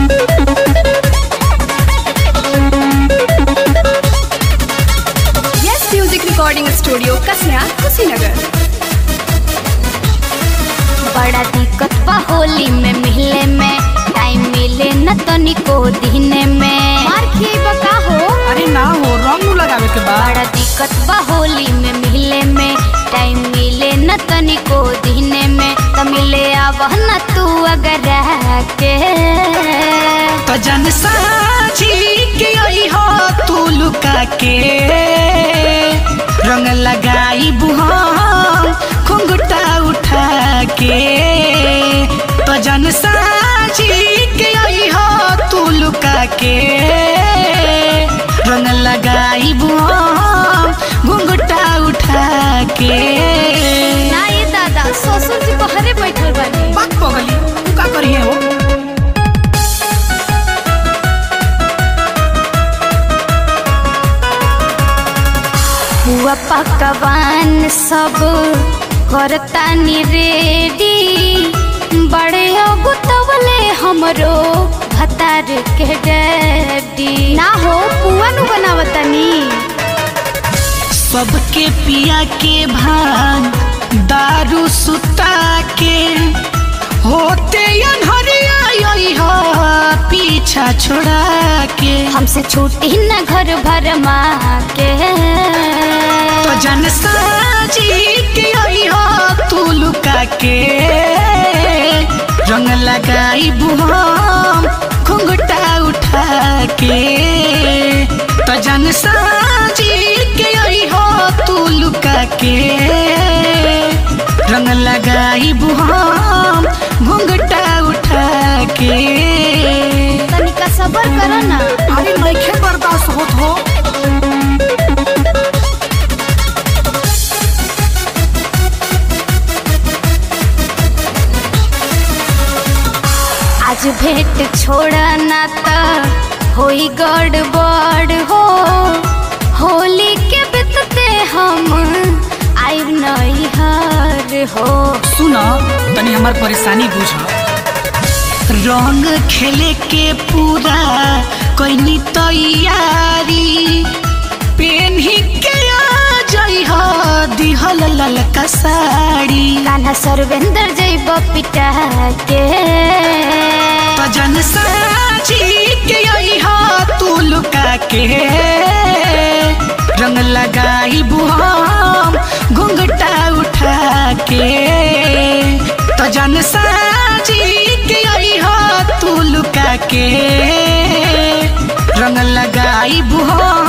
yes music recording studio Kasia Kushinagar बड़ा दिक्कत बा होली में मिले में टाइम मिले न तनिको दिने में मार खिएबा का हो अरे ना हो रंग नु लगावे के बाद बड़ा दिक्कत बा होली में मिले में टाइम मिले न तनिको दिने में त मिले आवह न तू अगर रह के तो जन साझी के आई हो तू लुका के रंग लगाई बुहाम घुंघटा उठा के तो जन साझी के आई हो तू लुका के रंग लगाई बुहाम घुंघटा उठा के ना ये दादा ससुर जी बहरे बैठल बानी बात पगली तू का करिए हो हुआ पकवान सब करता नी रेडी बड़े अगुतवले हमरो भतार के डैडी ना हो पुआ नु बनावतनी सबके पिया के भान दारू सुता के होते अनहरिया यही हो पीछा छोड़ा के हमसे छूटी न घर भर माँ के तो जन साजी के यही हो तू लुका के रंग लगाई बुहाम घुंघटा उठा के तो जन साजी के यही हो तू लुका के रंग लगाई बुहाम घुंघटा उठा के तनिका सबर करो ना अरे नइखे बर्दाश्त होत हो आज भेंट छोड़ा ना त होई गड़बड़ हो होली के बितते हम आइब नहीं हर हो सुन तनी हमार परेशानी बुझ रंग खेले के पूरा कोई तैयारी पेन्ही के आ जई हो दिहल ललका साड़ी कान्हा सर्वेंद्र जैब पिटा के तो जन साजी के आई हो तू लुका के रंग लगाई बुहाम घुंघटा उठा के तो जन साजी के आई हो तू लुका के रंग लगाई बुहाम